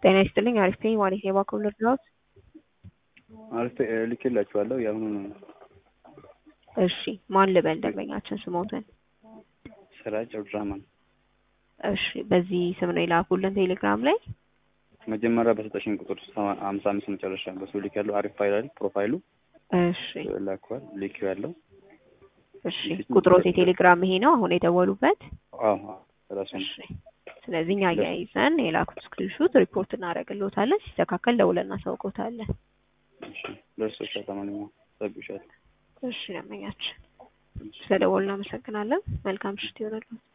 ጤና ይስጥልኝ አሪፍ ነኝ ማለት ነው የባንክ ልርዳዎት? አሪፍ ልኬላችኋለሁ የአሁኑ እሺ ማን ልበል ደንበኛችን ስሞትን? ስራጅ አብዱራህማን እሺ በዚህ ስም ነው የላኩልን ቴሌግራም ላይ? መጀመሪያ በሰጠሽኝ ቁጥር ሀምሳ አምስት መጨረሻ በሱ ልክ ያለው አሪፍ ፋይል አይደል ፕሮፋይሉ እሺ ላኳል ልክ ያለው እሺ ቁጥሮት የቴሌግራም ይሄ ነው አሁን የደወሉበት? አዎ ራሱ ነው። እሺ ስለዚህ እኛ አያይዘን የላኩት ስክሪንሹት ሪፖርት እናደርግልዎታለን ሲስተካከል ደውለን እናሳውቅዎታለን። እሺ ደርሶሻል ለማንኛውም ጠብቅሻለሁ። እሺ ደንበኛችን ስለደወሉ እናመሰግናለን። መልካም ምሽት ይሆንልዎት።